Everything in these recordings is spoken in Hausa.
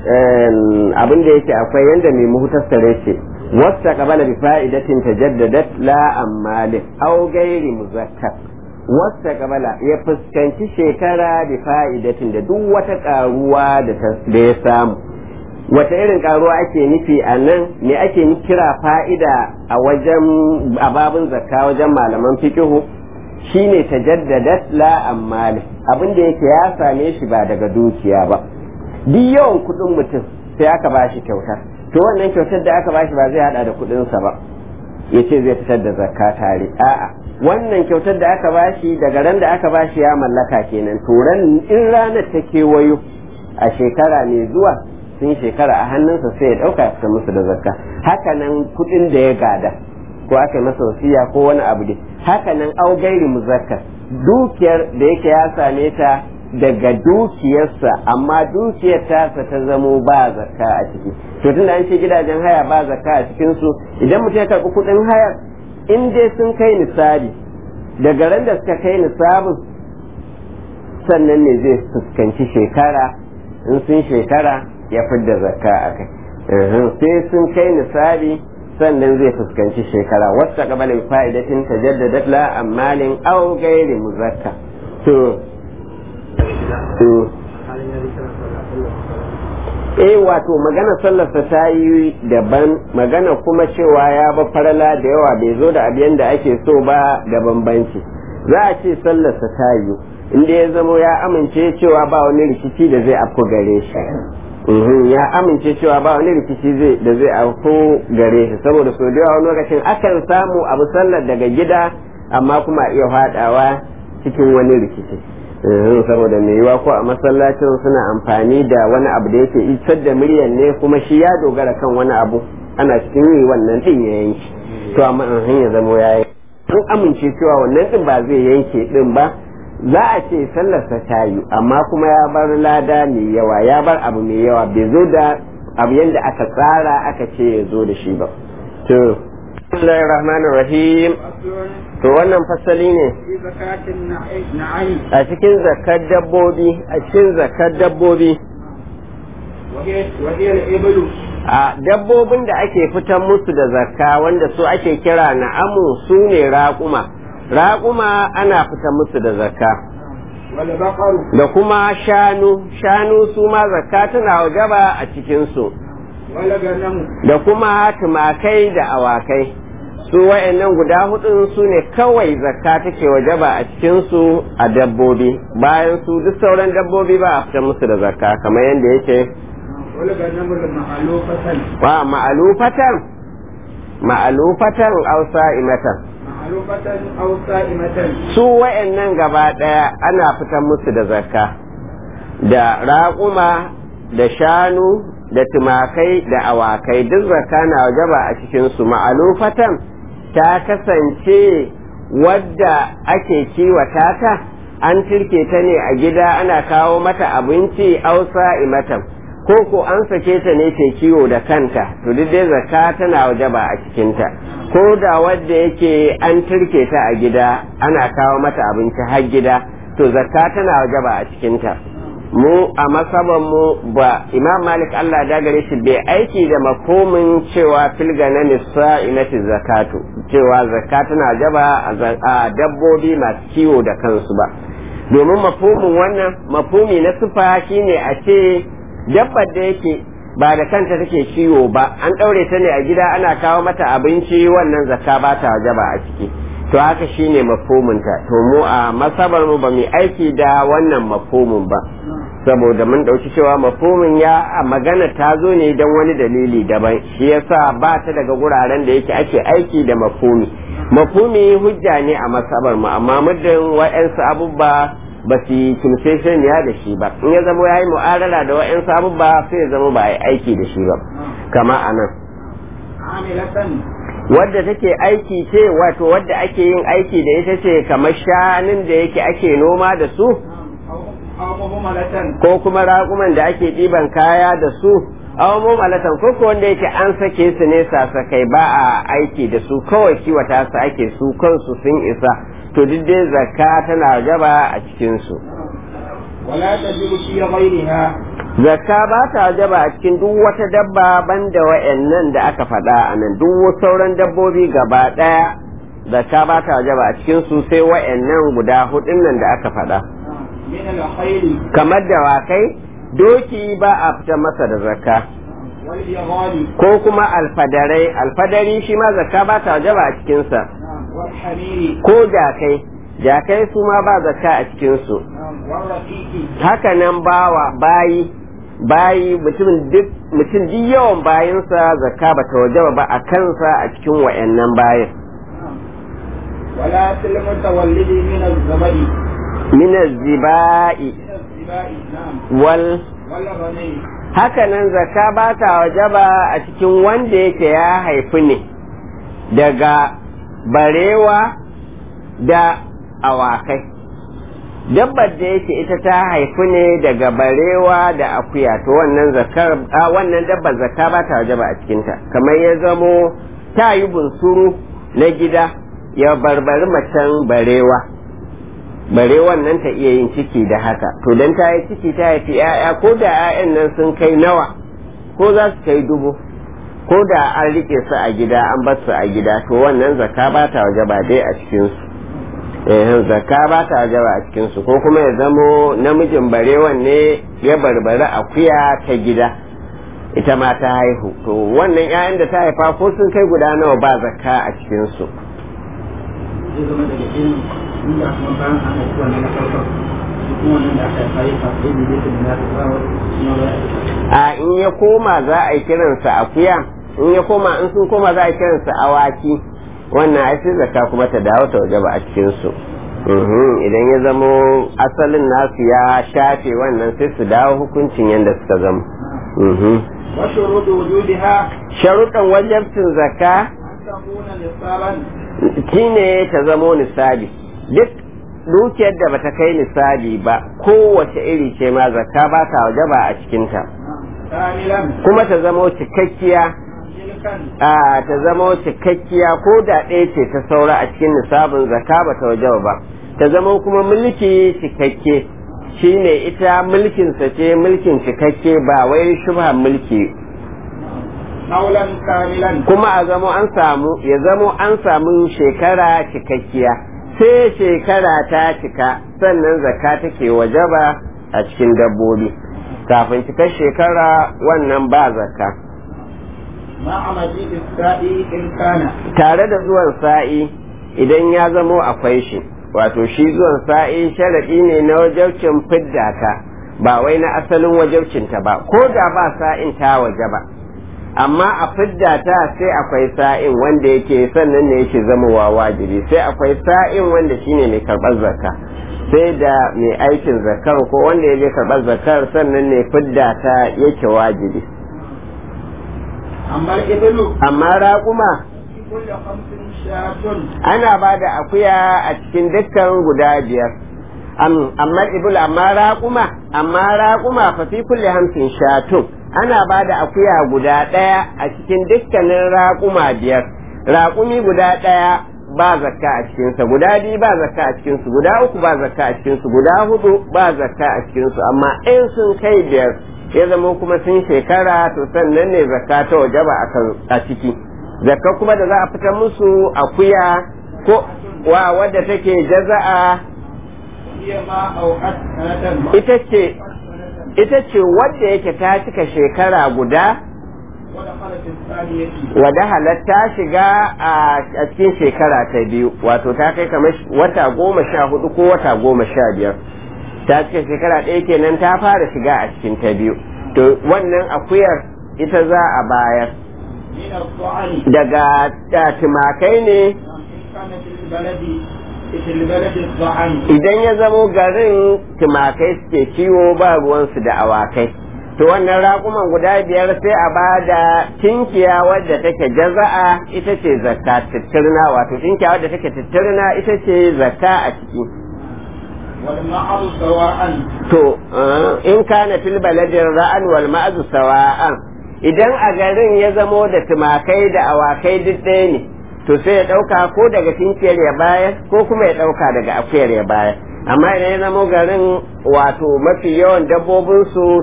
abin da yake akwai yanda mai muhtasare ce wasta qabala bi fa'idatin tajaddadat la ammalin aw ghairi muzakkar wasta qabala ya fuskanci shekara bi fa'idatin da duk wata karuwa da ya samu wata irin karuwa ake nufi a nan me ake kira fa'ida a wajen ababin zakka wajen malaman fikihu shine tajaddadat la ammali abin da yake ya same shi ba daga dukiya ba duk yawan kudin mutum sai aka bashi kyauta to wannan kyautar da aka bashi ba zai hada da kudinsa ba ya ce zai fitar da zakka tare a'a wannan kyautar da aka bashi daga ran da aka bashi ya mallaka kenan to ran in ranar ta kewayo a shekara mai zuwa sun shekara a hannunsa sai ya dauka ya musu da zakka haka nan kudin da ya gada ko aka yi masa wasiya ko wani abu dai haka nan au gairi muzakkar dukiyar da yake ya same ta daga dukiyarsa amma dukiyar tasa ta zamo ba zakka a ciki to tunda an ce gidajen haya ba zakka a cikin su idan mutum ya karɓi kuɗin hayar in dai sun kai nisabi daga ran da suka kai nisabin sannan ne zai fuskanci shekara in sun shekara ya fidda zakka a kai sai sun kai nisabi sannan zai fuskanci shekara wata kabalin fa'idatin tajaddadat la ammalin aw gairi muzakka to eh wato magana sallarsa ta yi daban magana kuma cewa ya ba farala da yawa bai zo da abin da ake so ba da bambanci za a ce sallarsa ta yi inda ya zamo ya amince cewa ba wani rikici da zai afko gare shi ya amince cewa ba wani rikici da zai afko gare shi saboda so da yawa wani lokacin akan samu abu sallar daga gida amma kuma iya haɗawa cikin wani rikici saboda mai yiwa ko a masallacin suna amfani da wani abu da yake isar da muryan ne kuma shi ya dogara kan wani abu ana cikin yi wannan din ya yanki to amma an ya zamo ya yi an amince cewa wannan din ba zai yanke din ba za a ce sallarsa ta yi amma kuma ya bar lada mai yawa ya bar abu mai yawa bai zo da abu yadda aka tsara aka ce ya zo da shi ba to Bismillahir Rahmanir Rahim to wannan fasali ne a cikin zakar dabbobi a cikin zakar dabbobi a dabbobin da ake fitan musu da zakka wanda su ake kira na'amu su ne raƙuma raƙuma ana fitan musu da zakka da kuma shanu shanu su ma zakka tana wajaba a cikinsu da kuma tumakai da awakai su wa'annan guda hudun su ne kawai zakka take wajaba a cikinsu a dabbobi bayan su duk sauran dabbobi ba a fitar musu da zakka kamar yadda yake wa ma'alufatan ma'alufatan ausa imatan su wa'annan gaba daya ana fitar musu da zakka da raƙuma da shanu da tumakai da awakai duk zakka na wajaba a cikinsu ma'alufatan ta kasance wadda ake kiwata ta an turke ta ne a gida ana kawo mata abinci ausa imatan ko ko an sake ta ne ta kiwo da kanta to duk dai zakka tana wajaba a cikinta ko da wadda yake an turke ta a gida ana kawo mata abinci har gida to zakka tana wajaba a cikinta mu a masaban mu ba imam malik Allah da gare shi bai aiki da makomin cewa filga na nisa'inati zakatu cewa zakatu na jaba a dabbobi masu kiwo da kansu ba domin mafomin wannan mafumi na sufa shine a ce dabbar da yake ba da kanta take kiwo ba an ɗaure ta ne a gida ana kawo mata abinci wannan zakka ba ta jaba a ciki to haka shine mafhuminta to mu a masabar mu ba mu aiki da wannan mafhumin ba saboda mun dauki cewa mafhumin ya a magana ta zo ne don wani dalili daban shi yasa ba ta daga guraren da yake ake aiki da mafhumi mafhumi hujja ne a masabar mu amma muddin wa'ansu abubba ba su yi ya da shi ba in ya zama ya yi mu'arala da wa'ansu abubba sai ya zama ba a yi aiki da shi ba kama a nan wadda take aiki ce wato wadda ake yin aiki da ita ce kamar shanun da yake ake noma da su ko kuma raƙuman da ake ɗiban kaya da su aw mumalatan ko ko wanda yake an sake su ne sasakai ba a aiki da su kawai kiwata su ake su kansu sun isa to duk dai zakka tana gaba a cikin su wala tajibu fi ghayriha zakka ba ta wajaba a cikin duk wata dabba banda wa'annan da aka faɗa a nan duk sauran dabbobi gaba ɗaya zakka ba ta wajaba a cikin su sai wa'annan guda hudun nan da aka faɗa من الخيل kamar dawakai doki ba a fita masa da zakka والبغال ko kuma alfadarai alfadari shi ma zakka ba ta wajaba a cikinsa والحمير ko jakai jakai su ma ba zakka a cikinsu والرقيق haka nan bawa bayi bayi mutum duk mutum duk yawan bayinsa zakka ba ta wajaba ba a kansa a cikin wayannan bayin ولا في المتولد من الزبد min zibai من الزباء نعم wal والغني haka nan zakka ba ta wajaba a cikin wanda yake ya haifi ne daga barewa da awakai dabbar da yake ita ta haifi ne daga barewa da akuya to wannan zakar a wannan dabbar zakka ba ta wajaba a cikinta kamar ya zamo ta yi bunsuru na gida ya barbari macen barewa barewan nan ta iya yin ciki da haka to dan ta yi ciki ta haifi 'ya'ya ko da 'ya'yan nan sun kai nawa ko za su kai dubu ko da an rike su a gida an bar su a gida to wannan zakka ba ta wajaba dai a cikinsu eh zakka ba ta wajaba a cikin su ko kuma ya zamo namijin barewan ne ya barbari akuya ta gida ita ma ta haihu to wannan 'ya'yan da ta haifa ko sun kai guda nawa ba zakka a cikin su zai zama daga irin inda kuma bayan an haifi wannan na farko shi kuma wannan da aka haifa ya fafi da zai kuma na ta ba wani kuma ba a in ya koma za a yi kiransa akuya in ya koma in sun koma za a yi kiransa awaki wannan ai sai zakka kuma ta dawo ta wajaba a cikin su Mhm, idan ya zamo asalin nasu ya shafe wannan sai su dawo hukuncin yadda suka zama Mhm. وشروط وجودها sharuɗan wajabcin zakka أن تكون نصابا shine ta zamo nisabi duk dukiyar da bata kai nisabi ba kowace iri ce ma zakka ba ta wajaba a cikinta كاملا kuma ta zamo cikakkiya ملكا a ta zamo cikakkiya ko da ɗaya ce ta saura a cikin nisabin zakka ba ta wajaba ba ta zamo kuma mulki cikakke shine ita mulkinsa ce mulkin cikakke ba wai shubha mulki قولا كاملا kuma a zamo an samu ya zamo an samu shekara cikakkiya sai shekara ta cika sannan zakka take wajaba a cikin dabbobi kafin cikar shekara wannan ba zakka مع مجيء السائي إن كان tare da zuwan sa'i idan ya zamo akwai shi wato shi zuwan sa'i sharaɗi ne na wajabcin fidda ta ba wai na asalin wajabcinta ba ko da ba sa'in ta waje ba amma a fidda ta sai akwai sa'in wanda yake sannan ne yake zamowa wajibi sai akwai sa'in wanda shine mai karɓar zakka sai da mai aikin zakar ko wanda ya je karɓar zakar sannan ne fidda ta yake wajibi أما الإبل amma raƙuma في كل خمس شاة ana ba da akuya a cikin dukkan guda biyar Am- amma ibul amma raƙuma amma raƙuma fa fi kulli hamsin shatun ana ba da akuya guda ɗaya a cikin dukkanin raƙuma biyar raƙumi guda ɗaya ba zakka a cikinsa guda biyu ba zakka a cikinsu guda uku ba zakka a cikinsu guda hudu ba zakka a cikinsu amma in sun kai biyar ya zama kuma sun shekara to sannan ne zakka ta wajaba a kan a ciki zakka kuma da za a fitar musu akuya ko wa wadda take jaza'a هي ما أوقت سنة ita ce ita ce wadda yake ta cika shekara guda ودخلت الثانية wadda halatta shiga a a cikin shekara ta biyu wato ta kai kamar sh- wata goma sha hudu ko wata goma sha biyar ta cika shekara ɗaya kenan ta fara shiga a cikin ta biyu to wannan akuyar ita za a bayar من الضعن daga da tumakai ne إن كان في البلد في البلد الضعن idan ya zamo garin tumakai suke kiwo ba ruwansu da awakai to wannan raƙuman guda biyar sai a ba da tinkiya wadda take jaza'a ita ce zakka tittirna wato tinkiya wadda take tittirna ita ce zakka a ciki والمعر سواء to eh, in kana fil baladin ra'an wal ma'azu sawa'an idan a garin ya zamo da tumakai da awakai duk ɗaya ne to sai ya ɗauka ko daga tinkiyar ya bayar ko kuma ya ɗauka daga akuyar ya bayar amma idan ya zamo garin wato mafi yawan dabbobinsu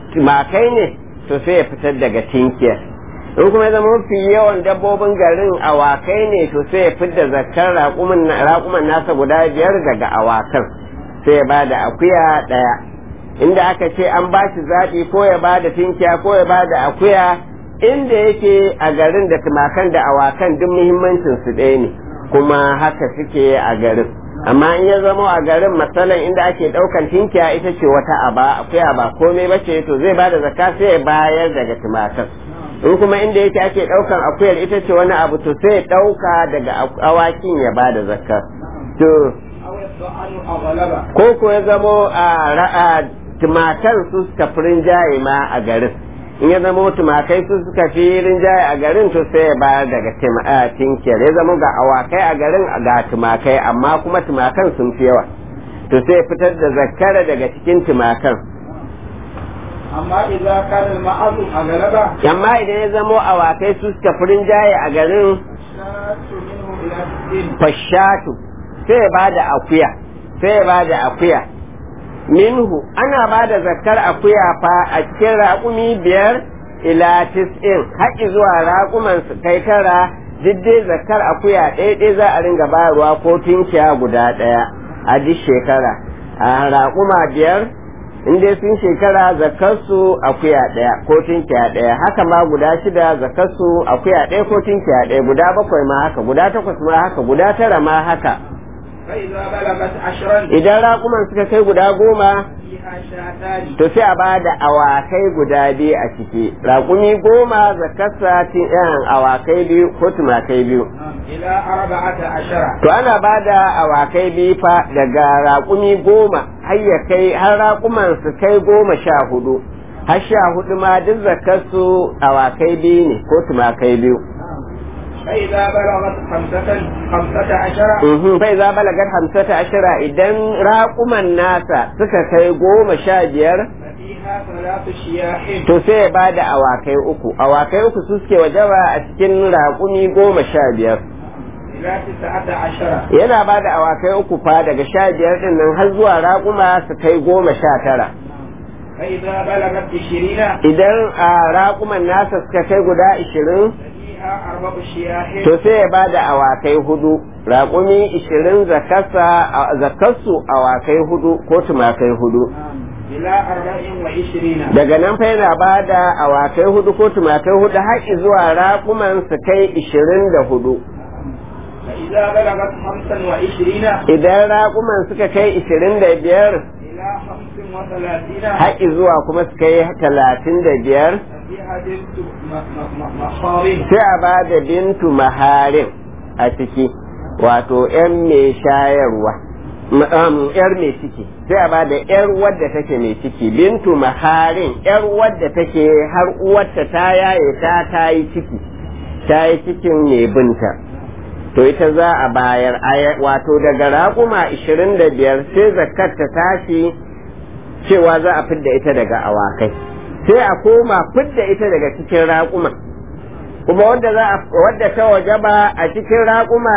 tumakai ne to sai ya fitar daga tinkiyar in kuma ya zama mafi yawan dabbobin garin awakai ne to sai ya fitar zakar raƙuman nasa guda biyar daga awakan sai ya ba da akuya ɗaya inda aka ce an ba shi zaɓi ko ya ba da tinkiya ko ya ba da akuya inda yake a garin da tumakan da awakan duk muhimmancin su ɗaya ne kuma haka suke a garin amma in ya zama a garin matsalan inda ake ɗaukan tinkiya ita ce wata aba akuya ba komai ba ce to zai ba da zakka sai ya bayar daga tumakan in kuma inda yake ake ɗaukan akuyar ita ce wani abu to sai ya ɗauka daga awakin ya ba da zakka to ko ko ya zamo a tumakan su suka fi rinjaye ma a garin in ya zama tumakai su suka fi rinjaye a garin to sai ya bayar daga tinkiyar ya zama ga awakai a garin ga tumakai amma kuma tumakan sun fi yawa to sai ya fitar da zakkara daga cikin tumakan amma idan kana ma'azu a galaba amma idan ya zama awakai su suka fi rinjaye a garin fashatu sai ya bada akuya sai ya bada akuya minhu ana ba da zakar akuya fa a cikin raƙumi biyar ila tis'in haƙi zuwa raƙuman su kai tara diddai zakar akuya ɗaya ɗaya za a ringa bayarwa ko tunkiya guda ɗaya a duk shekara a raƙuma biyar in dai sun shekara zakarsu akuya ɗaya ko tunkiya ɗaya haka ma guda shida zakarsu akuya ɗaya ko tunkiya ɗaya guda bakwai ma haka guda takwas ma haka guda tara ma haka idan raƙuman suka kai guda goma to sai a ba da awakai guda biyu a ciki raƙumi goma zakarsa cin yan awakai biyu ko tumakai biyu to ana ba da awakai biyu fa daga raƙumi goma har ya kai har raƙuman su kai goma sha hudu har sha hudu ma duk zakarsu awakai biyu ne ko tumakai biyu فإذا بلغت خمسة خمسة عشر فإذا بلغت خمسة عشر إذن راقم الناس سكا goma sha biyar فيها ثلاث شياح to sai ya bada awakai uku awakai uku su suke wajaba a cikin raƙumi goma sha biyar إلى تسعة عشر yana bada awakai uku fa daga sha biyar din nan har zuwa raƙuma su kai goma sha tara فإذا بلغت عشرين idan a raƙuman nasa suka kai guda ishirin فيها أربع شياح to sai ya bada awakai hudu raƙumi ishirin zakarsu awakai hudu ko tumakai hudu إلى أربع وعشرين daga nan fa yana bada awakai hudu ko tumakai hudu har zuwa raƙuman su kai ishirin da hudu فإذا بلغت خمسا وعشرين idan raƙuman suka kai ishirin da biyar إلى خمس وثلاثين har zuwa kuma su kai talatin da biyar فيها بنت م- م- م- مخاض sai a bada bintu maharin a ciki wato 'yan mai shayarwa m- um, 'yar mai ciki sai a bada 'yar wadda take mai ciki bintu maharin 'yar wadda take har uwarta ta yaye ta ta yi ciki ta yi cikin mai binta to ita za a bayar aya- wato daga raƙuma 25 sai zakat ta tashi cewa za a fidda ita daga awakai sai a koma fidda ita daga cikin raƙuma kuma wanda za a wadda ta wajaba a cikin raƙuma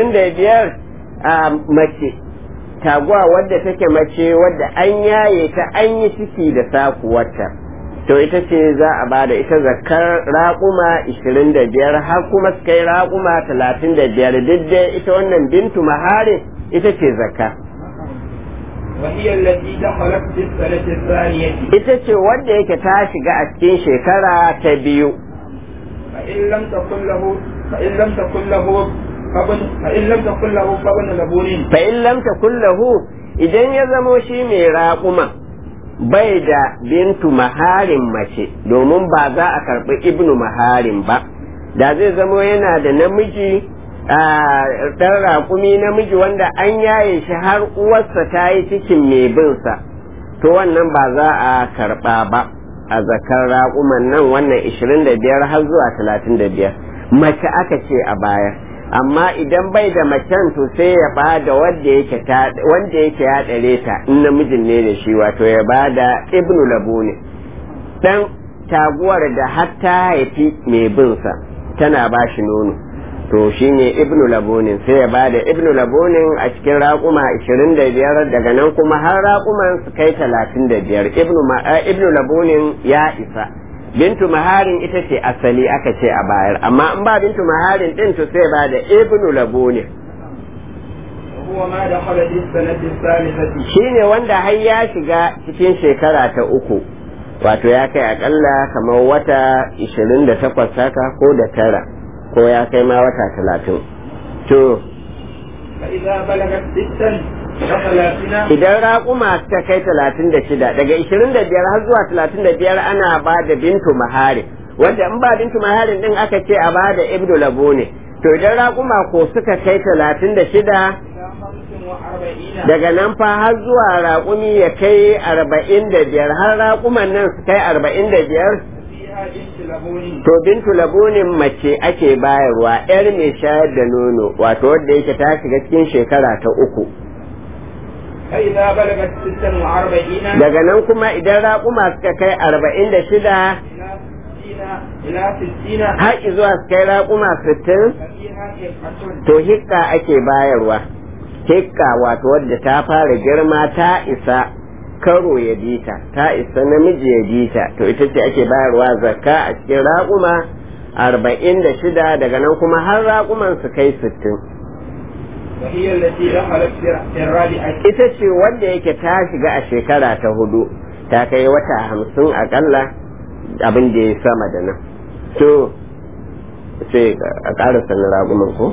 25 a mace taguwa wadda take mace wadda an yaye ta an yi ciki da sakuwarta to ita ce za a ba da ita zakar raƙuma 25 har kuma su kai raƙuma 35 duk dai ita wannan bintu maharin ita ce zakka وهي التي دخلت في السنة الثانية ita ce wadda yake ta shiga a cikin shekara ta biyu فإن لم تكن له فإن لم تكن له فابن فإن لم تكن له فابن لبون fa in lam takun lahu idan ya zamo shi mai raƙuma bai da bintu maharin mace domin ba za a karɓi ibnu maharin ba da zai zamo yana da namiji a ɗan raƙumi namiji wanda an yaye shi har uwarsa ta yi cikin mai binsa to wannan ba za a karɓa ba a zakar raƙuman nan wannan 25 har zuwa 35 mace aka ce a baya amma idan bai da macen to sai ya ba da wanda yake ta wanda yake ya dare ta in namijin ne da shi wato ya ba da ibnu labuni dan taguwar da har ta haifi mai bin sa tana ba shi nono to shine ibnu labunin sai ya bada ibnu labunin a cikin raƙuma 25 daga nan kuma har raƙuman su kai 35 ibnu ibnu labunin ya isa bintu maharin ita ce asali aka ce a bayar amma in ba bintu maharin din to sai ba da ibnu labunin هو ما دخل في السنة الثالثة shine wanda har ya shiga cikin shekara ta uku wato ya kai akalla kamar wata 28 haka ko da tara ko ya kai ma wata talatin to فإذا بلغت ستا وثلاثين idan raƙuma ta kai talatin da shida daga ishirin da biyar har zuwa talatin da biyar ana ba da bintu mahari wanda in ba bintu maharin din aka ce a ba da ibnu labo ne to idan raƙuma ko suka kai talatin da shida إلى خمس وأربعين daga nan fa har zuwa raƙumi ya kai arba'in da biyar har raƙuman nan su kai arba'in da biyar فيها بنت لبون to bintu labunin mace ake bayarwa yar mai shayar da nono wato wadda yake ta shiga cikin shekara ta uku فإذا بلغت ستا وأربعين daga nan kuma idan raƙuma suka kai arba'in da shida إلى ستين إلى ستين har zuwa su kai raƙuma sittin ففيها حقة to hikka ake bayarwa hikka wato wadda ta fara girma ta isa karo ya bita ta isa namiji ya bita to ita ce ake bayarwa zakka a cikin raƙuma arba'in da shida daga nan kuma har raƙuman su kai sittin وهي التي دخلت في الرابعة ita ce wanda yake ta shiga a shekara ta hudu ta kai wata hamsin akalla abin da ya sama da nan to sai a ƙara sanin raguman ko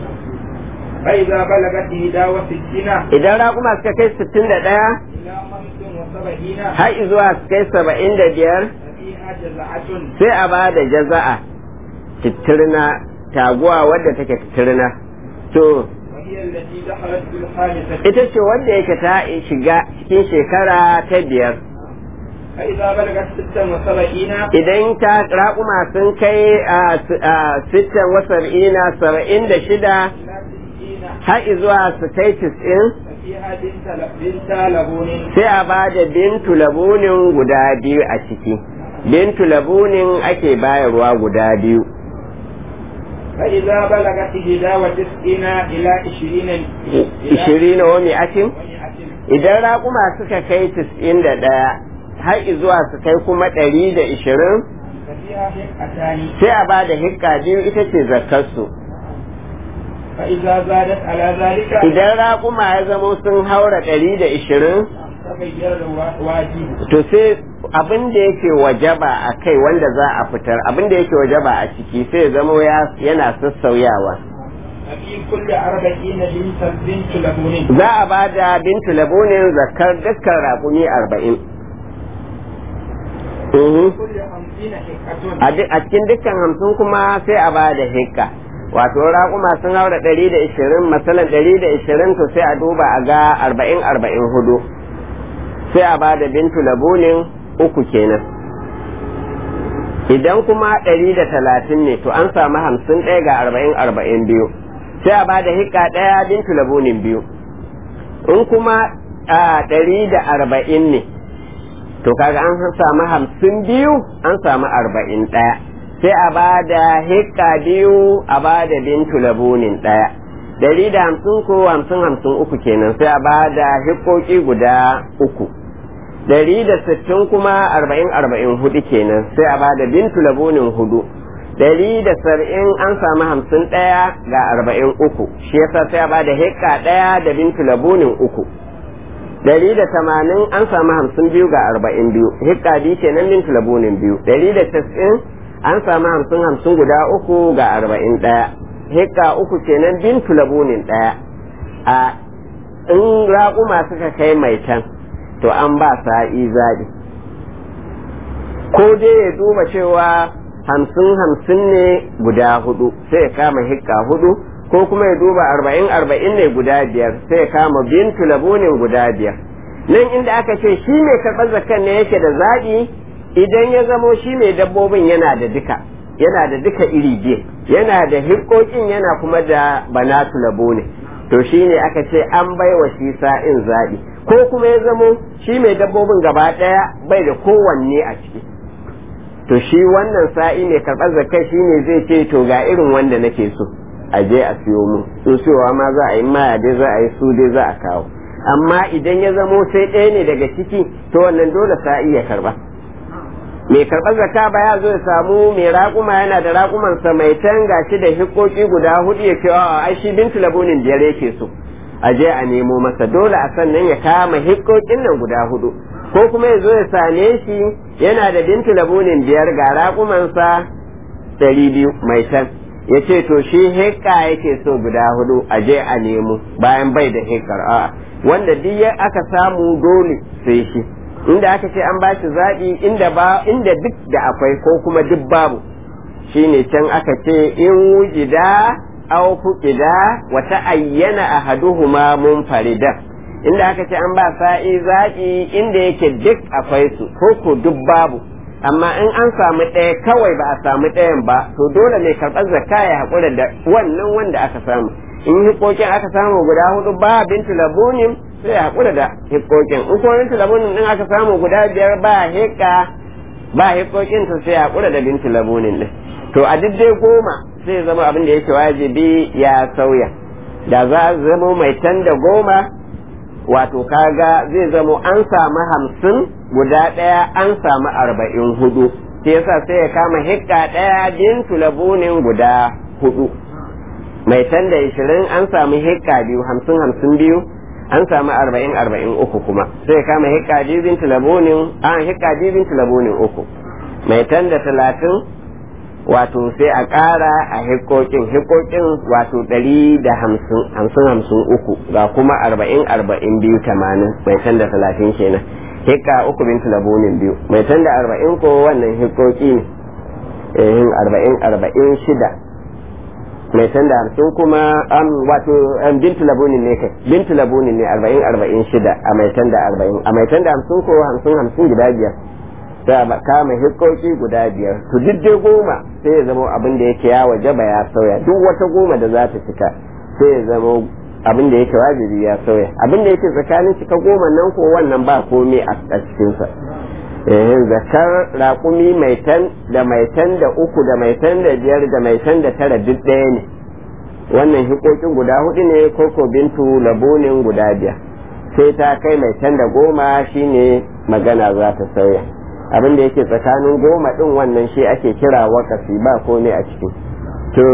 فإذا بلغت إحدى وستين idan raguma suka kai sittin da ɗaya إلى خمس وسبعين har zuwa su kai saba'in da biyar ففيها جزعة sai a ba da jaza'a titirna taguwa wadda take titirna to وهي التي دخلت في الخامسة ita ce wanda yake ta shiga cikin shekara ta biyar فإذا بلغت ستا وسبعين idan ta raƙuma sun kai a sittan wasar'ina saba'in da shida إلى ستين har zuwa su kai tis'in ففيها بنت بنت لبون sai a ba da bintu labunin guda biyu a ciki bintu labunin ake bayarwa guda biyu فإذا بلغت إحدى وتسعين إلى عشرين ishirin wa mi'atin ومئة idan raƙuma suka kai tis'in da ɗaya har zuwa su kai kuma ɗari da ishirin ففيها حقتان sai a ba da hikka biyu ita ce zakkarsu فإذا زادت على ذلك idan raƙuma ya zamo sun haura ɗari da ishirin تغير الواجب to sai abin da yake wajaba a kai wanda za a fitar abin da yake wajaba a ciki sai ya zamo ya- yana sassauyawa ففي كل أربعين بنت بنت لبون za a ba da bintu labunin zakar dukkan raƙumi arba'in Mhm. كل خمسين حقة a duk- a cikin dukkan hamsin kuma sai a ba da hikka wato raƙuma sun haura ɗari da ishirin masalan ɗari da ishirin to sai a duba a ga arba'in arba'in hudu sai a ba da bintu labunin uku kenan idan kuma ɗari da talatin ne to an samu hamsin ɗaya ga arba'in arba'in biyu sai a ba da hikka ɗaya bintu labunin biyu in kuma a ɗari da arba'in ne to kaga an samu hamsin biyu an samu arba'in ɗaya sai a ba da hikka biyu a ba da bintu labunin ɗaya dari da hamsin ko hamsin hamsin uku kenan sai a ba da hikkoki guda uku dari da sittin kuma arba'in arba'in hudu kenan sai a ba da bintu labunin hudu dari da saba'in an samu hamsin ɗaya ga arba'in uku shi yasa sai a ba da hikka ɗaya da bintu labunin uku dari da tamanin an samu hamsin biyu ga arba'in biyu hikka biyu kenan bintu labunin biyu dari da tas'in an samu hamsin hamsin guda uku ga arba'in ɗaya hikka uku kenan bintu labunin ɗaya a in raƙuma suka kai mai can to an ba sa'i zaɓi ko dai ya duba cewa hamsin hamsin ne guda hudu sai ya kama hikka hudu ko kuma ya duba arba'in arba'in ne guda biyar sai ya kama bintu labunin guda biyar nan inda aka ce shi mai karɓar zakan ne yake da zaɓi idan ya zamo shi mai dabbobin yana da duka yana da duka iri biyu yana da hikkokin yana kuma da banatu labune to shi ne aka ce an bai wa shi sa'in zaɓi ko kuma ya zamo shi mai dabbobin gaba ɗaya bai da kowanne a ciki to shi wannan sa'i mai karɓar zakai shi ne zai ce to ga irin wanda nake so a je a siyo mu su siyowa ma za a yi maya dai za a yi su dai za a kawo amma idan ya zamo sai ɗaya ne daga ciki to wannan dole sa iya karba mai karɓar zakka ba ya zo ya samu mai raƙuma yana da raƙumansa mai tan gashi da hikoki guda hudu ya ce a ai shi bintu labunin biyar yake so a je a nemo masa dole a sannan ya kama hikokin nan guda hudu ko kuma ya zo ya same shi yana da bintu labunin biyar ga raƙumansa ɗari biyu mai tan ya ce to shi hekka yake so guda hudu a je a nemo bayan bai da hekkar a wanda duk aka samu dole sai shi inda aka ce an ba shi zaɓi inda ba inda duk da akwai ko kuma duk babu shine can aka ce in wujida aw fuqida wa ta'ayyana ahaduhuma munfarida inda aka ce an ba sa'i zaɓi inda yake duk akwai su ko ko duk babu amma in an samu ɗaya kawai ba a samu ɗayan ba to dole mai karɓar zakka ya haƙura da wannan wanda aka samu in hikokin aka samu guda hudu ba bintu labunin sai ya haƙura da hikokin in kuma bintu labunin din aka samu guda biyar ba hika ba hikokin to sai ya haƙura da bintu labunin din to a duk dai goma sai zama abin da yake wajibi ya sauya da za a zama mai tan da goma wato kaga zai zama an samu hamsin guda ɗaya an samu arba'in hudu sai yasa sai ya kama hikka ɗaya bintu labunin guda hudu mai tan da ishirin an samu hikka biyu hamsin hamsin biyu an samu arba'in arba'in uku kuma sai kama hikka biyu bin tilabonin an hikka biyu bin tilabonin uku mai tan da talatin wato sai a ƙara a hikokin hikokin wato ɗari da hamsin hamsin hamsin uku ga kuma arba'in arba'in biyu tamanin mai tan da talatin kenan hikka uku bin tilabonin biyu mai tan da arba'in ko wannan hikoki ne arba'in arba'in shida mai san da hamsin kuma an wato bintu labunin ne kai bintu labunin ne arba'in arba'in shida a mai tan da arba'in a mai tan da hamsin ko hamsin hamsin guda biyar sai a kama hikoki guda biyar to duk dai goma sai ya zama abin da yake ya wajaba ya sauya duk wata goma da za ta cika sai ya zama abin da yake wajibi ya sauya abin da yake tsakanin cika goma nan ko wannan ba komai a cikinsa zakar raƙumi mai tan da mai tan da uku da mai tan da biyar da mai tan da tara duk ɗaya ne wannan hikokin guda hudu ne koko bintu labunin guda biyar sai ta kai mai tan da goma shine magana za ta sauya abin da yake tsakanin goma ɗin wannan shi ake kira wakasi ba komai a ciki to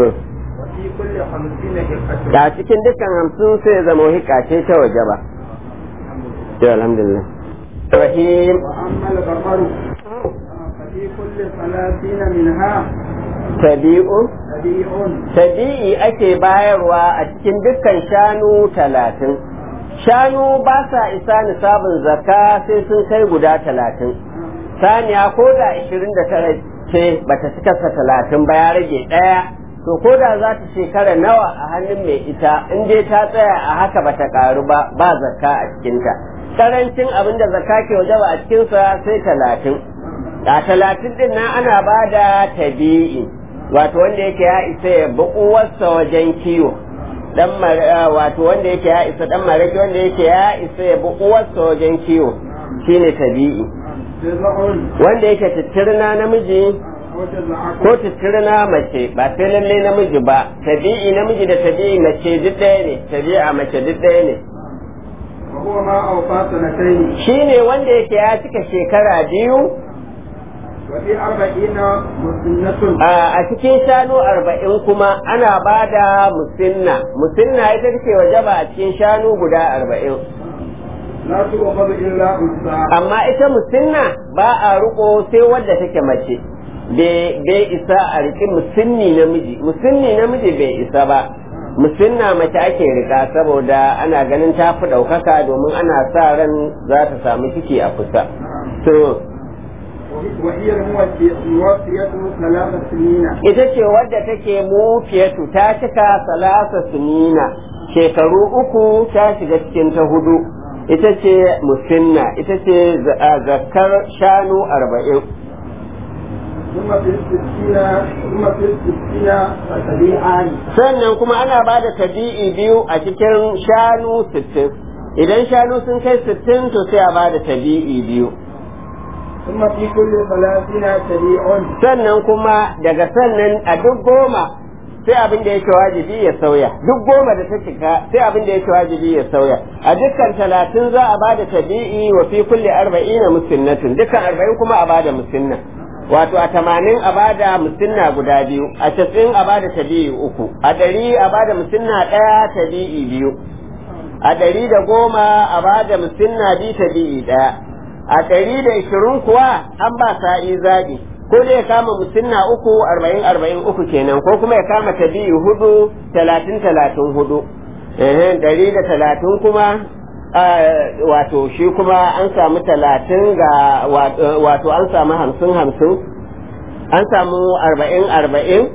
a cikin dukkan hamsin sai zama hika ce ta waje ba to alhamdulillah الرحيم وأما البقر ففي كل ثلاثين منها تبيء تبيع tabi'i ake bayarwa a cikin dukkan shanu talatin shanu ba sa isa nisabin zakka sai sun kai guda talatin saniya ko da ishirin da tara ce bata cika sa talatin ba ya rage ɗaya to ko da za ta shekara nawa a hannun mai ita in dai ta tsaya a haka bata karu ba ba zakka a cikinta karancin abin da zakka ke waje ba a cikinsa sai talatin a talatin din nan ana ba da tabi'i wato wanda yake ya isa ya bi uwarsa wajen kiwo dan wato wanda yake ya isa dan maraki wanda yake ya isa ya bi uwarsa wajen kiwo shine tabi'i wanda yake tittirna namiji ko tittirna mace ba sai lalle namiji ba tabi'i namiji da tabi'i mace duk ɗaya ne tabi'a mace duk ɗaya ne وهو ما أوفى سنتين shine wanda yake ya cika shekara biyu وفي أربعين مسنة a cikin shanu arba'in kuma ana ba da musinna musinna ita take wajaba a cikin shanu guda arba'in لا تؤخذ إلا أنثى amma ita musinna ba a riko sai wadda take mace bai isa a riƙi musinni namiji musinni namiji bai isa ba musinna mace ake rika saboda ana ganin ta fi ɗaukaka domin ana sa ran za ta samu ciki a kusa to وهي الموفية الموفية ثلاث سنين ita ce wadda take mufiyatu ta cika salasa sunina shekaru uku ta shiga cikin ta hudu ita ce musinna ita ce zakar shanu arba'in ثم في الستين ثم في الستين تبيعان sannan kuma ana ba da tabi'i biyu a cikin shanu sittin idan shanu sun kai sittin to sai a ba da tabi'i biyu ثم في كل ثلاثين تبيع sannan kuma daga sannan a duk goma sai abin da yake wajibi ya sauya duk goma da ta cika sai abin da yake wajibi ya sauya a dukkan talatin za a bada tabi'i wa fi kulli arba'ina musinnatun dukkan arba'in kuma a bada musinna wato a tamanin a bada musinna guda biyu a casa'in a bada tabi'i uku a ɗari a bada musinna ɗaya tabi'i biyu a ɗari da goma a bada musinna biyu tabi'i ɗaya a ɗari da ishirin kuwa an ba sa'i zaɓi ko dai ya kama musinna uku arba'in arba'in uku kenan ko kuma ya kama tabi'i hudu talatin talatin hudu ɗari da talatin kuma wato shi kuma an samu talatin ga wato an samu hamsin hamsin an samu arba'in arba'in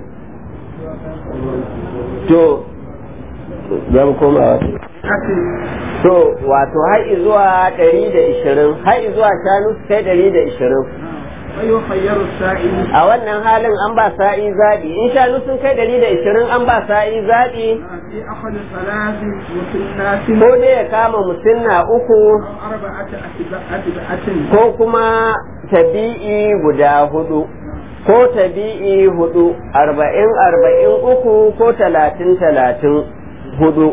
to zan koma to wato har zuwa ɗari da ishirin har zuwa shanu sai ɗari da ishirin a wannan halin an ba sa'i zaɓi in shanu sun kai ɗari da ishirin an ba sa'i zaɓi ko dai ya kama musinna uku ko kuma tabi'i guda hudu ko tabi'i hudu arba'in arba'in uku ko talatin talatin hudu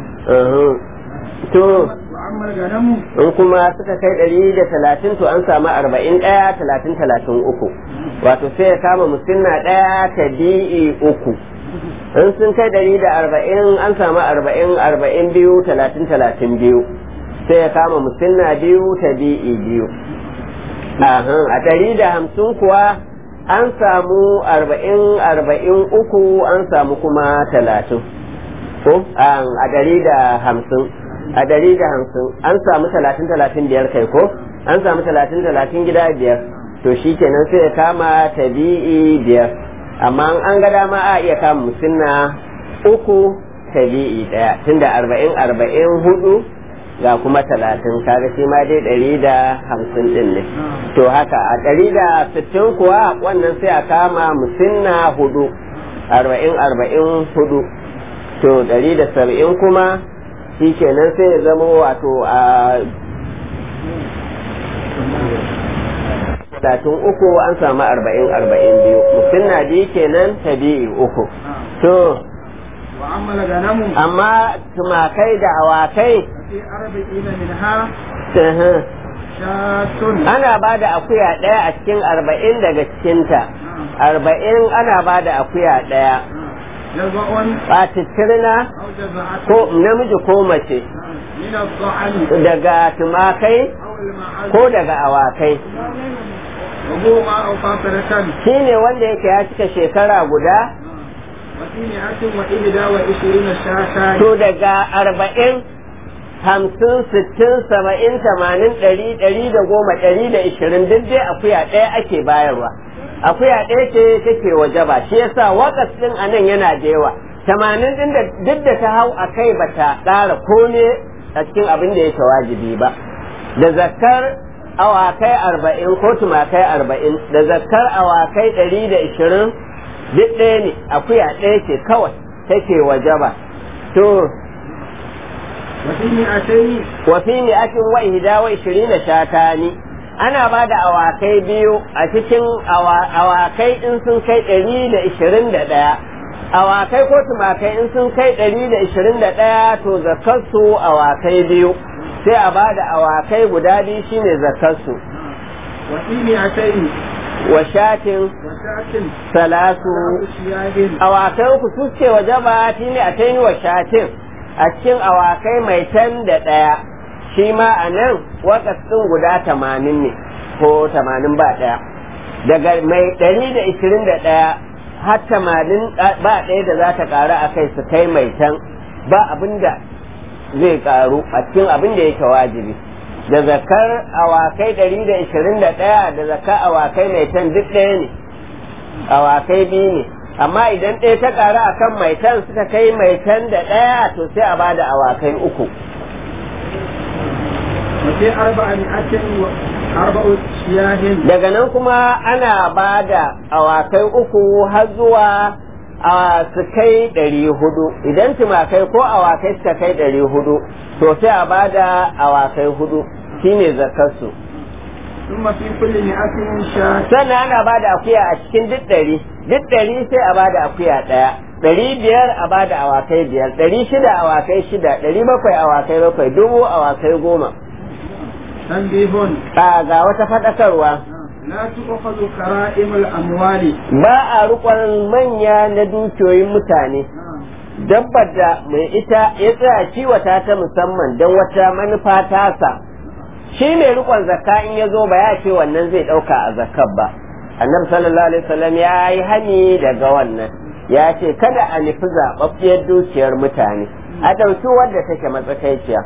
to in kuma suka kai ɗari da talatin to an samu arba'in ɗaya talatin talatin uku wato sai ya kama musinna ɗaya tabi'i uku in sun kai ɗari da arba'in an samu arba'in arba'in biyu talatin talatin biyu sai ya kama musinna biyu tabi'i biyu a ɗari da hamsin kuwa an samu arba'in arba'in uku an samu kuma talatin ko a ɗari da hamsin a ɗari da hamsin an samu talatin talatin biyar kai ko an samu talatin talatin gida biyar to shi kenan sai ya kama tabi'i biyar amma an ga dama a iya kama musinna uku tabi'i ɗaya tunda arba'in arba'in hudu ga kuma talatin kaga shi ma dai ɗari da hamsin ɗin ne to haka a ɗari da sittin kuwa wannan sai a kama musinna hudu arba'in arba'in hudu to ɗari da saba'in kuma shi kenan sai ya zama wato a talatin uku an samu arba'in arba'in biyu musinna biyu kenan tabi'i uku to amma tumakai da awakai ana ba da akuya ɗaya a cikin arba'in daga cikinta arba'in ana ba da akuya ɗaya ɓatattirna ko namiji ko mace daga tumakai ko daga awakai shi ne wanda yake ya cika shekara guda to daga arba'in hamsin sittin saba'in tamanin ɗari ɗari da goma ɗari da ishirin duk dai akuya ɗaya ake bayarwa akuya ɗaya ce take waje ba shi yasa wakas ɗin a nan yana da yawa tamanin ɗin da duk da ta hau a kai ba ta ƙara kome a cikin abin da yake wajibi ba da zakar awakai arba'in ko tumakai arba'in da zakar awakai ɗari da ishirin duk ɗaya ne akuya ɗaya ce kawai take waje ba to wafi mi'atin wa ihda wa ishirina shatani ana ba da awakai biyu a cikin awakai in sun kai ɗari da ishirin da ɗaya awakai ko tumakai in sun kai ɗari da ishirin da ɗaya to zakarsu awakai biyu sai a ba da awakai guda biyu shine zakarsu wa shatin salatu awakai uku su ce wa jaba shine a taini wa shatin a cikin awakai mai tan da ɗaya shi ma a nan wakatsin guda tamanin ne ko tamanin ba ɗaya daga mai ɗari da ishirin da ɗaya har tamanin ba ɗaya da za ta ƙaru a kai su kai mai tan ba abin da zai ƙaru a cikin abin da yake wajibi da zakar awakai ɗari da ishirin da ɗaya da zakar awakai mai tan duk ɗaya ne awakai biyu ne amma idan ɗaya ta ƙaru a kan mai tan suka kai mai tan da ɗaya to sai a ba da awakai uku daga nan kuma ana ba da awakai uku har zuwa a su kai ɗari hudu idan tumakai ko awakai suka kai ɗari hudu to sai a ba da awakai hudu shine zakarsu sannan ana ba da akuya a cikin duk ɗari duk ɗari sai a ba da akuya ɗaya ɗari biyar a ba da awakai biyar ɗari shida awakai shida ɗari bakwai awakai bakwai dubu awakai goma تنبيه a ga wata faɗakarwa لا تؤخذ كرائم الأموال ba a rukon manya na dukiyoyin mutane dabbar da mai ita ya tsaya kiwata ta musamman don wata manufa tasa shi mai rikon zakka in ya zo ba ya ce wannan zai ɗauka a zakkar ba annabi sallallahu alaihi wasallam ya yi hani daga wannan ya ce kada a nufi zaɓaɓɓiyar dukiyar mutane a ɗauki wadda take matsakaiciya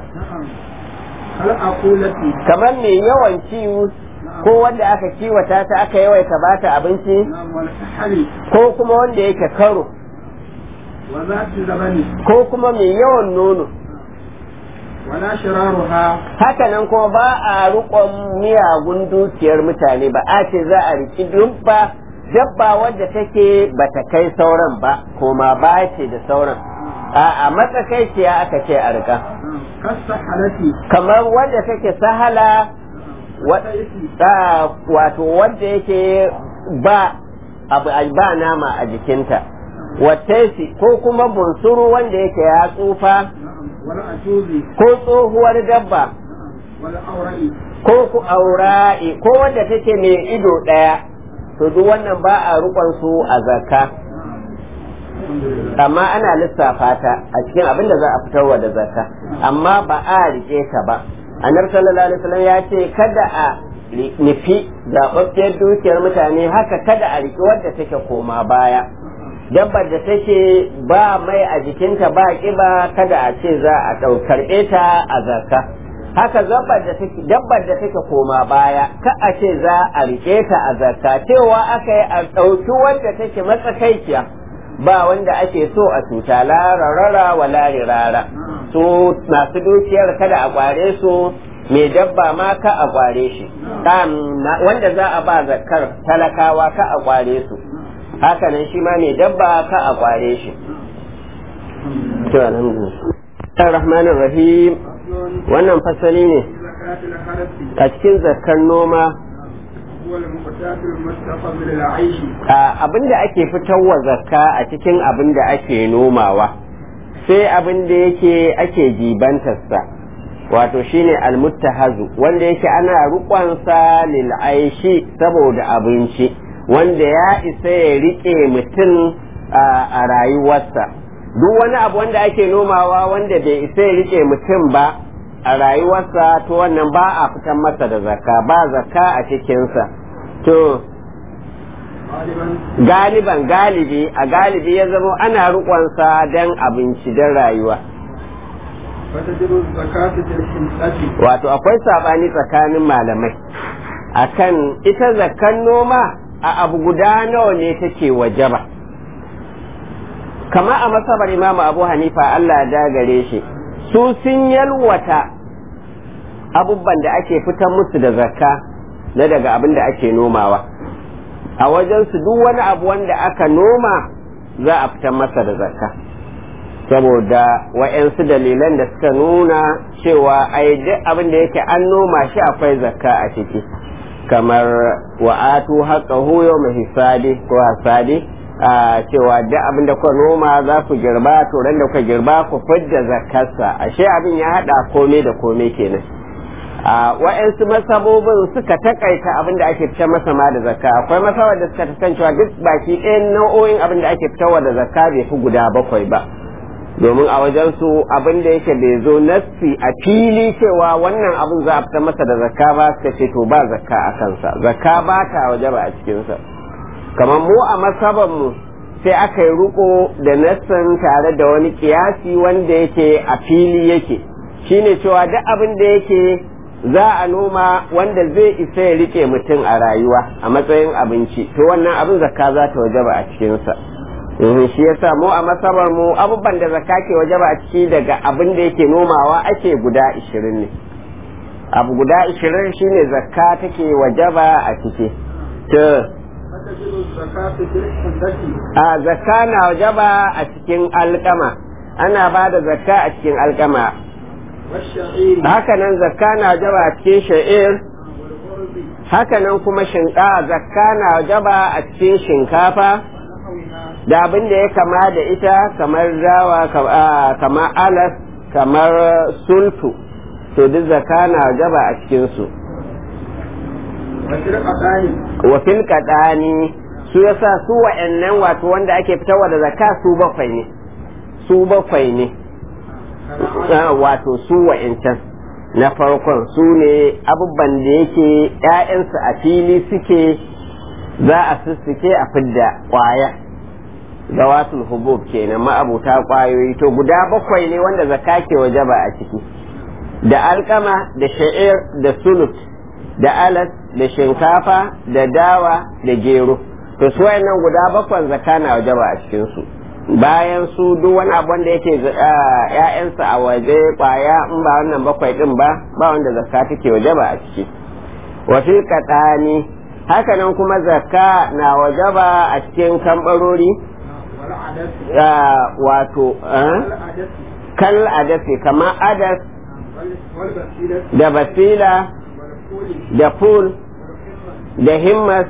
الأقولة kamar mai yawan ciwo ko wanda aka kiwata ta aka yawaita bata abinci نعم والكحل ko kuma wanda yake karo وذات اللبن ko kuma mai yawan nono ولا شرارها hakanan kuma ba a rukon miyagun dukiyar mutane ba a ce za a riki dubba dabba wadda take bata kai sauran ba koma ba ce da sauran a a matsakaiciya aka ce a rika كالسحلة kamar wadda take sahala wa- a, wato wadda yake ba abu ba nama a jikinta wattaisi ko kuma bunsuru wanda yake ya tsufa والأجوز ko tsohuwar dabba والأورئ ko ku aura'i ko wanda take mai ido ɗaya to duk wannan ba a rukon su a zakka amma ana lissafa ta a cikin abin da za a fitarwa da zakka amma ba a rike ta ba annabi sallallahu alaihi wasallam ya ce kada a ri- nufi zaɓaɓɓiyar dukiyar mutane haka kada a riƙe wadda take koma baya dabbar da take ba mai a jikinta ba ƙiba kada a ce za a ɗau karɓe ta a zakka haka dabbar da take dabbar da take koma baya ka a ce za a riƙe ta a zakka cewa aka yi a ɗauki wadda take matsakaiciya ba wanda ake so a cuta la rarara wa la rirara su masu dukiyar kada a kware su mai dabba ma ka a kware shi Kam- na- wanda za a ba zakar talakawa ka a kware su hakanan shi ma mai dabba ka a kware shi to alhamdulillah rahmanir rahim wannan fasali ne زكاة الحرث a cikin zakar noma هو المقتات المستقى من العيش abin da ake fitarwa zakka a cikin abin da ake nomawa sai abin da yake ake jibantarsa wato shine almuttahazu wanda yake ana rukonsa lil aishi saboda abinci wanda ya isa ya rike mutum a rayuwarsa duk wani abu wanda ake nomawa wanda bai isa ya rike mutum ba a rayuwarsa to wannan ba a fitar masa da zakka ba zakka a cikinsa to غالبا galiban galibi a galibi ya zama ana riƙonsa don abinci don rayuwa فتجب الزكاة في الحنطة wato akwai saɓani tsakanin malamai akan ita zakan noma a abu guda nawa ne take wajaba kama a masabar imamu abu hanifa allah da gare shi su sun yalwata abubuwan da ake fitar musu da zakka na daga abin da ake nomawa a wajensu duk wani abu wanda aka noma za a fitar masa da zakka saboda wa'yansu dalilan da suka nuna cewa ai duk abin da yake an noma shi akwai zakka a ciki kamar wa'atu haqqahu yawma hisadi ko hasadi a cewa duk abin da kuka noma za ku girba to ran da kuka girba ku fidda zakkarsa ashe abin ya hada komai da komai kenan a wa'yansu masabobin suka takaita abin da ake fitar masa ma da zakka akwai masabar da suka takan cewa duk baki ɗayan nau'o'in abin da ake fitarwa da zakka bai fi guda bakwai ba domin a wajen su abin da yake bai zo nassi a fili cewa wannan abin za a fitar masa da zakka ba suka ce to ba zakka a kansa zakka ba ta waje ba a cikinsa kamar mu a masaban mu sai aka yi ruko da nassin tare da wani kiyasi wanda yake a fili yake shine cewa duk abin da yake za a noma wanda zai isa ya rike mutum a rayuwa a matsayin abinci to wannan abin zakka za ta wajaba a cikinsa Mhm, shi yasa mu a masabar mu abubuwan da zakka ke wajaba a ciki daga abin da yake nomawa ake guda ishirin ne abu guda ishirin shine zakka take wajaba a ciki to فتجب الزكاة في الحنطة a zakka na wajaba a cikin alkama ana ba da zakka a cikin alkama والشعير hakanan zakka na wajaba a cikin sha'ir والغرب hakanan kuma shinka zakka na wajaba a cikin shinkafa ونحوها da abin da ya kama da ita kamar dawa kamar alas kamar sulfu to duk zaka na wajaba a cikinsu wa fil qadani su yasa su wa'annan wato wanda ake fitarwa da zakka su bakwai ne su bakwai ne wato su wa'ancan na farkon su ne abubuwan da yake ‘ya'yansu a fili suke za a sussuke a fidda ƙwaya zawatul hubub kenan ma'abuta ƙwayoyi to guda bakwai ne wanda zakka ke wajaba a ciki da alkama da sha'ir da sulut da alas da shinkafa da dawa da gero to su wayannan guda bakwan zakka na wajaba a cikin su bayan su duk wani abu wanda yake ƴaƴansa a waje kwaya in ba wannan bakwai din ba ba wanda zakka take wajaba a ciki wa fil qatani haka nan kuma zakka na wajaba a cikin kambarori wato kal adasi kamar adas da basila da ful da himmas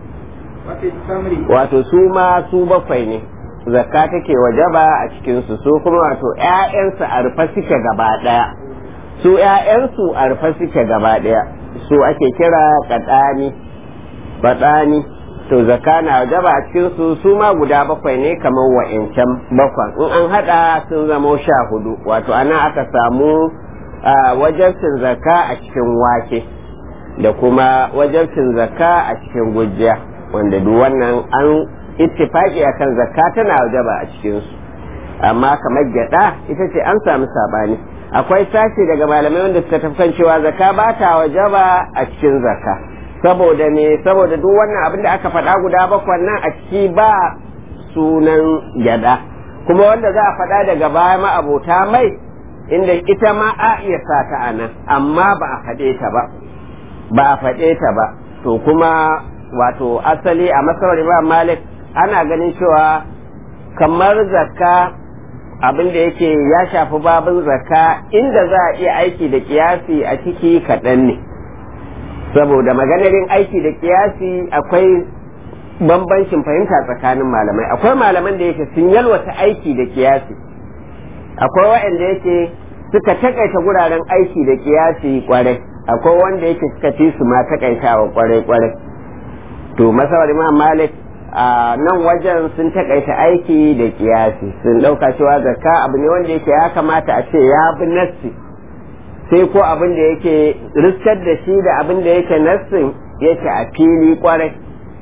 wato su ma su bakwai ne zakka take wajaba a cikinsu su kuma wato ‘ya'yansu a rufe suke gaba ɗaya su ‘ya'yansu a rufe suke gaba ɗaya su ake kira kaɗani baɗani to zakka na wajaba a cikinsu su ma guda bakwai ne kamar wa'incan bakwan in an haɗa sun zamo sha hudu wato ana aka samu wajabcin zakka a cikin wake da kuma wajabcin zakka a cikin gujiya wanda duk wannan an ittifaki akan zakka tana wajaba a cikin su amma kamar gyada ita ce an samu sabani akwai sashi daga malamai wanda suka tafkan cewa zakka ba ta wajaba a cikin zakka saboda me saboda duk wannan abin da aka faɗa guda bakwai nan a ciki ba sunan gyada kuma wanda za a faɗa daga baya ma abota mai inda ita ma a iya sa ta a nan amma ba a faɗe ta ba ba a faɗe ta ba to kuma wato asali a masarar imam malik ana ganin cewa kamar zakka abin da yake ya shafi babin zakka inda za a iya aiki da kiyasi a ciki kaɗan ne saboda maganarin aiki da kiyasi akwai bambancin fahimta tsakanin malamai akwai malaman da yake sun yalwata aiki da kiyasi akwai waɗanda yake suka takaita guraren aiki da kiyasi kwarai akwai wanda yake suka fi su ma takaitawa kwarai kwarai to masawar imam malik a nan wajen sun takaita aiki da kiyasi sun ɗauka cewa zakka abu ne wanda yake ya kamata a ce ya bi nassi sai ko abin da yake riskar da shi da abin da yake nassin yake a fili kwarai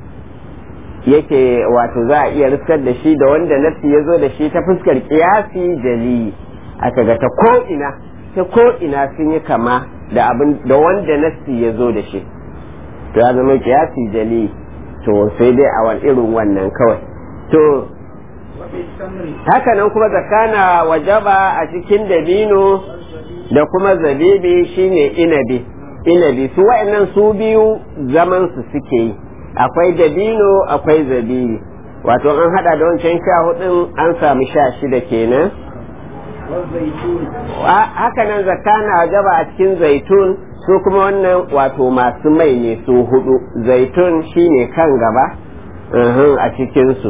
yake wato za a iya riskar da shi da wanda nassi ya zo da shi ta fuskar kiyasi jali aka ga ta ko ina ta ko ina sun yi kama da abin da wanda nassi ya zo da shi to ya zama kiyasi jali to sai dai a wani irin wannan kawai to haka nan kuma zakana wajaba a cikin dabino da kuma zabibi shine inabi inabi su wa'annan su biyu zaman su suke yi akwai dabino akwai zabibi wato an hada da wancan sha hudun an samu sha shida kenan haka nan zakana wajaba a cikin zaitun su kuma wannan wato masu mai ne su hudu zaitun shine kan gaba a cikinsu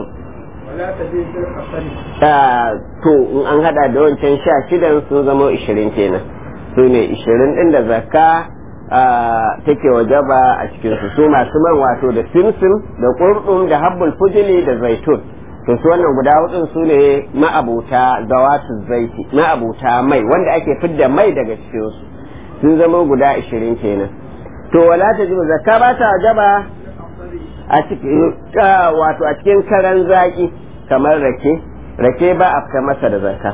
to in an hada da wancan sha shidan sun zama ishirin kenan su ne ishirin din da zakka take wajaba a cikinsu su masu man wato da simsim da kurɗum da habbul fujili da zaitun to su wannan guda hudun su ne ma'abuta zawatu zaiti ma'abuta mai wanda ake fidda mai daga cikinsu sun zama guda ashirin kenan to wala ta jibu zakka ba ta wajaba a cikin wato a cikin karan zaki kamar rake rake ba a fita masa da zakka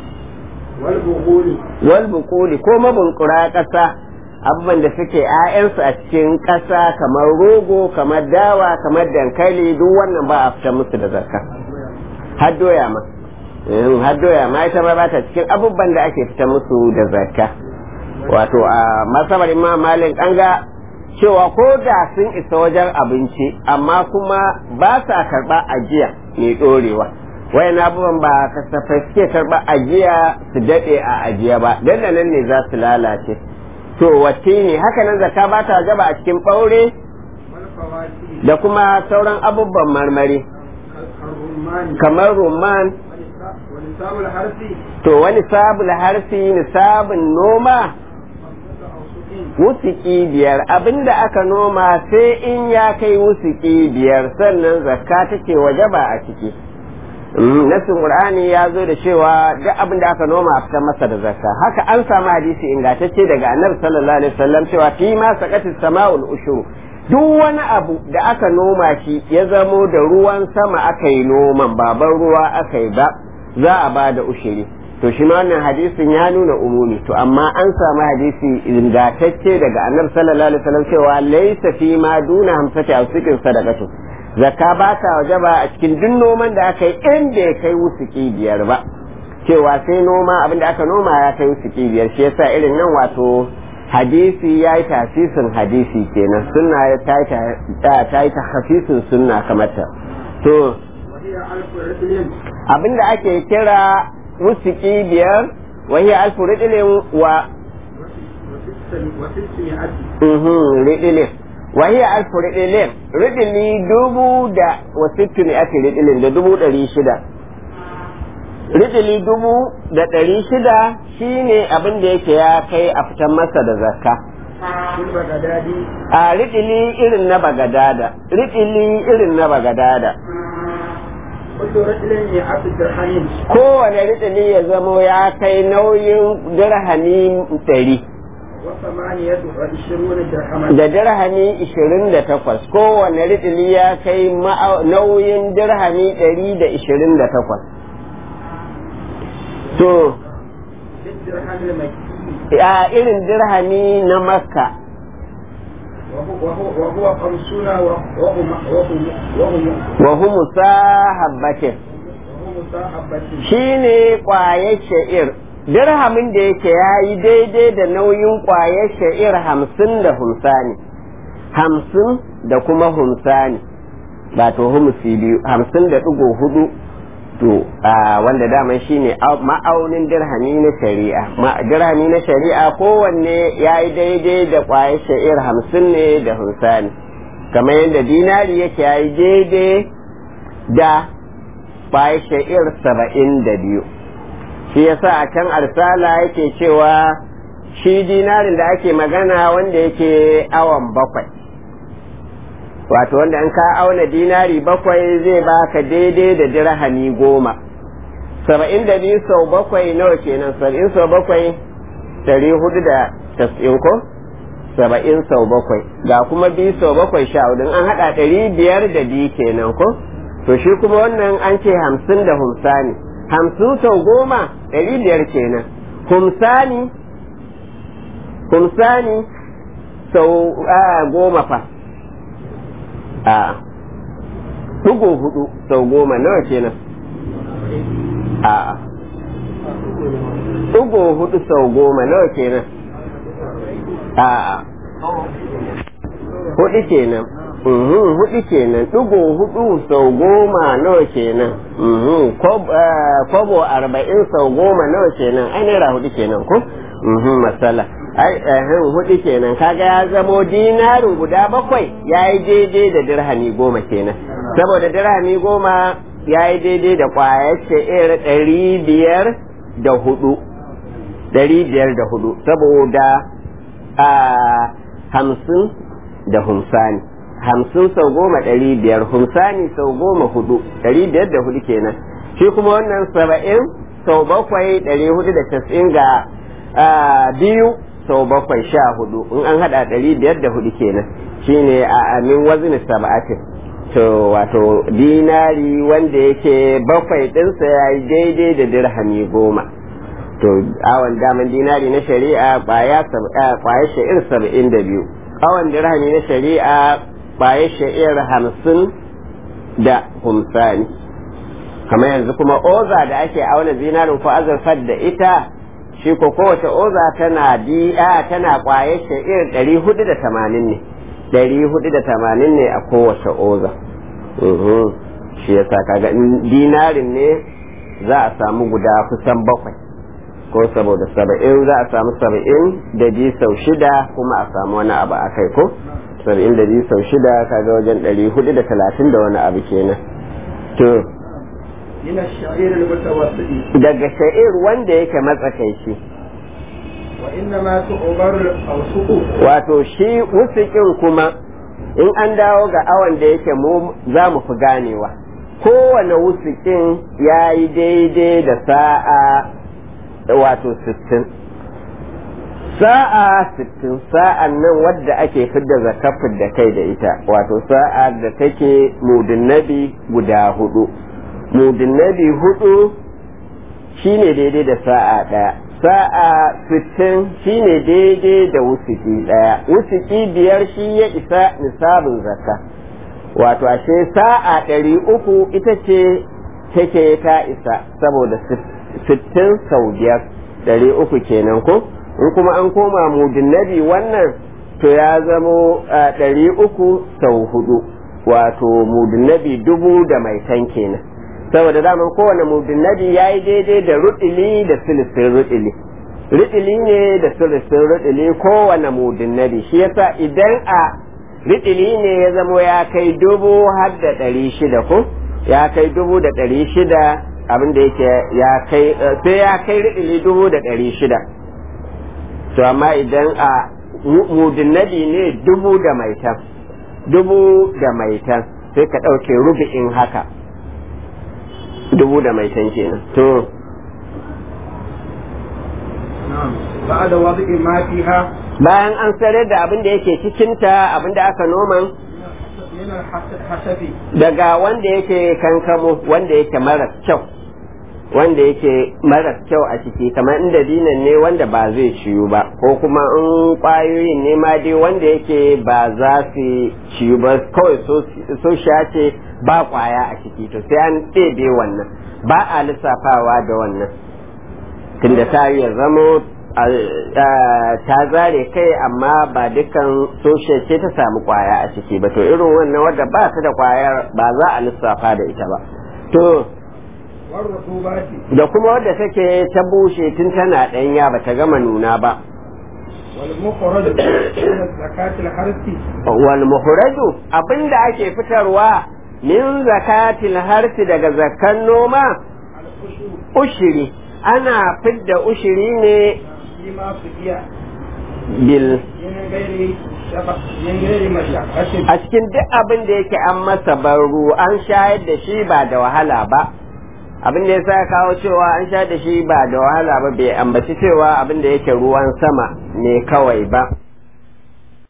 wal bukuli ko mabunkura kasa abubuwan da suke 'ya'yansu a cikin ƙasa kamar rogo kamar dawa kamar dankali duk wannan ba a fita musu da zakka har doya ma har doya ma ita ma ba ta cikin abubuwan da ake fita musu da zakka wato a masabar imam malik an ga cewa ko da sun isa wajen abinci amma kuma ba sa karɓa ajiya mai ɗorewa wayan abubuwan ba kasafai suke karɓa ajiya su daɗe a ajiya ba dan nan ne za su lalace to wacce ne haka nan zakka ba ta gaba a cikin ɓaure da kuma sauran abubuwan marmari كالرمان kamar rumman ونساب الحرث to wani sabul harfi nisabin noma خمسة أوسق wusuki biyar abinda aka noma sai in ya kai wusuki biyar sannan zakka take wajaba a ciki Mm, nasin qur'ani ya zo da cewa duk abin da aka noma a fitar masa da zakka haka an samu hadisi ingantacce daga annabi sallallahu alaihi wasallam cewa fi ma saqatis sama'ul ushur duk wani abu da aka noma shi ya zamo da ruwan sama aka yi noman baban ruwa aka yi ba za a ba da ushiri to shi ma wannan hadisin ya nuna umumi to amma an samu hadisi ingantacce daga annabi sallallahu alaihi wasallam cewa laysa fi ma duna hamsati awsikin sadaqatu zakka ba ta wajaba a cikin duk noman da aka yi in bai kai wusuki biyar ba cewa sai noma abin da aka noma ya kai wusuki biyar shi yasa irin nan wato hadisi ya yi tasisin hadisi kenan sunna ya ta yi ta ta yi tahfisin sunna kamar ta to وهي ألف رجل abin da ake kira wusuki biyar wahi alfu ridilin wa وستمائة mhm ridilin wahi alfu ridilin ridili dubu da wasittu ne ake ridilin da dubu ɗari shida ridili dubu da ɗari shida shine abin da yake ya kai a fitan masa da zakka في البغداد a ridili irin na bagadada ridili irin na bagadada كل رجل مئة درهم kowane ridili ya zamo ya kai nauyin dirhami ɗari وثمانية وعشرون درهما da dirhami ishirin da takwas kowane ridili ya kai ma'au- nauyin dirhami ɗari da ishirin da takwas to في الدرهم المكي a irin dirhami na makka وهو وهو وهو خمسون وهم وهم وهم wa humu sahabbatin وهم مصاحبة shine kwaye sha'ir dirhamin da yake ya yi daidai da nauyin kwaye sha'ir hamsin da humsani hamsin da kuma humsani wato humusi biyu hamsin da ɗigo hudu to a wanda daman shine au- ma'aunin dirhami na shari'a Ma- dirhami na shari'a kowanne ya yi daidai da kwaye sha'ir hamsin ne da humsani kamar yadda dinari yake ya yi daidai da kwaye sha'ir saba'in da biyu shi yasa a can arsala yake cewa shi dinarin da ake magana wanda yake awan bakwai wato wanda in ka auna dinari bakwai zai baka daidai da dirhami goma saba'in da biyu sau bakwai nawa kenan saba'in sau bakwai dari hudu da tas'in ko saba'in sau bakwai ga kuma biyu sau bakwai sha hudu an haɗa ɗari biyar da biyu kenan ko to shi kuma wannan an ce hamsin da humsani hamsin sau goma ɗari biyar kenan humsani humsani sau a, goma fa a ɗigo hudu sau goma nawa kenan a ɗigo hudu sau goma nawa kenan a hudu kenan Mhm, hudu kenan ɗigo hudu sau goma nawa kenan Mhm, kob- eh, kobo arba'in sau goma nawa kenan ai naira hudu kenan ko Mhm, masala ai eh, hudu kenan kaga ya zamo dinarin guda bakwai ya yi daidai da dirhami goma kenan saboda dirhami goma ya yi daidai da kwayar sha'ir ɗari biyar da hudu ɗari biyar da hudu saboda a hamsin da humsani hamsin sau goma ɗari biyar humsani sau goma hudu ɗari biyar da hudu kenan shi kuma wannan saba'in sau bakwai ɗari hudu da casa'in ga ah, biyu sau bakwai sha hudu in an haɗa ɗari biyar da hudu kenan shine a amin wazin saba'atin to wato dinari wanda yake bakwai ɗinsa ya yi daidai da dirhami goma to awon daman dinari na shari'a kwaya kwaya sha'ir saba'in da biyu awon dirhami na shari'a kwaya sha'ir hamsin da humsani kamar yanzu kuma oza da ake auna zinarin ko azurfar da ita shi ko kowace oza tana di'a tana kwaye sha'ir ɗari hudu da tamanin ne ɗari hudu da tamanin ne a kowace oza Mhm. shi yasa kaga in dinarin ne za a samu guda kusan bakwai ko saboda saba'in za a samu saba'in da biyu sau shida kuma a samu wani abu a kai ko saba'in da biyu sau shida kaga wajen ɗari hudu da talatin da wani abu kenan to من الشعير المتوسط daga sha'ir wanda yake matsakaici وإنما تعبر الأوسق wato shi wusikin kuma in an dawo ga awon da yake mu za mu fi ganewa kowane wusikin ya yi daidai da sa'a wato sittin sa'a sittin sa'an nan wadda ake fidda zakafin da kai da ita wato sa'a da take mudin nabi guda hudu mudin nabi hudu shine daidai da sa'a ɗaya sa'a sittin shine daidai da wusuki ɗaya wusuki biyar shi ya isa nisabin zakka wato ashe sa'a ɗari uku ita ce take ta isa saboda sittin sau biyar ɗari uku kenan ko in kuma an koma mudin nabi wannan to ya zamo ɗari uku sau hudu wato mudin nabi dubu da mai tan kenan saboda daman kowane mudin nabi ya yi daidai da ruɗili da silisin ruɗili ruɗili ne da silisin ruɗili kowane mudin nabi shi yasa idan a riɗili ne ya zamo ya kai dubu har da ɗari shida ko ya kai dubu da ɗari shida abin da yake ya kai sai ya kai riɗili dubu da ɗari shida to amma idan a mudin nabi ne dubu da maitan dubu da maitan sai ka ɗauke rubu'in haka dubu da maitan kenan to بعد وضع ما فيها bayan an sanar da abin da yake cikinta abin da aka noman من الحسب daga wanda yake kankamo wanda yake maras kyau wanda yake maras kyau a ciki kamar inda dinan ne wanda ba zai ciyu ba ko kuma in kwayoyin ne ma dai wanda yake ba za su ciyu ba kawai so sha ce ba kwaya a ciki to sai an ɗebe wannan ba a lissafawa da wannan tunda ta yi ya zamo ta zare kai amma ba dukkan soshe ce ta samu kwaya a ciki ba to irin wannan wadda ba ta da kwayar ba za a lissafa da ita ba to والرطوبات da kuma wadda take ta bushe tun tana ɗanya ba ta gama nuna ba والمخرج من زكاة الحرث wal muhraju abinda ake fitarwa min zakatil harsi daga zakkan noma الأشر ushiri ana fidda ushiri ne فيما سقي bil من غير شفق من غير مشقة a cikin duk abin da yake an masa baro an shayar da shi ba da wahala ba abin da ya sa kawo cewa an shayar da shi ba da wahala ba bai ambaci cewa abin da yake ruwan sama ne kawai ba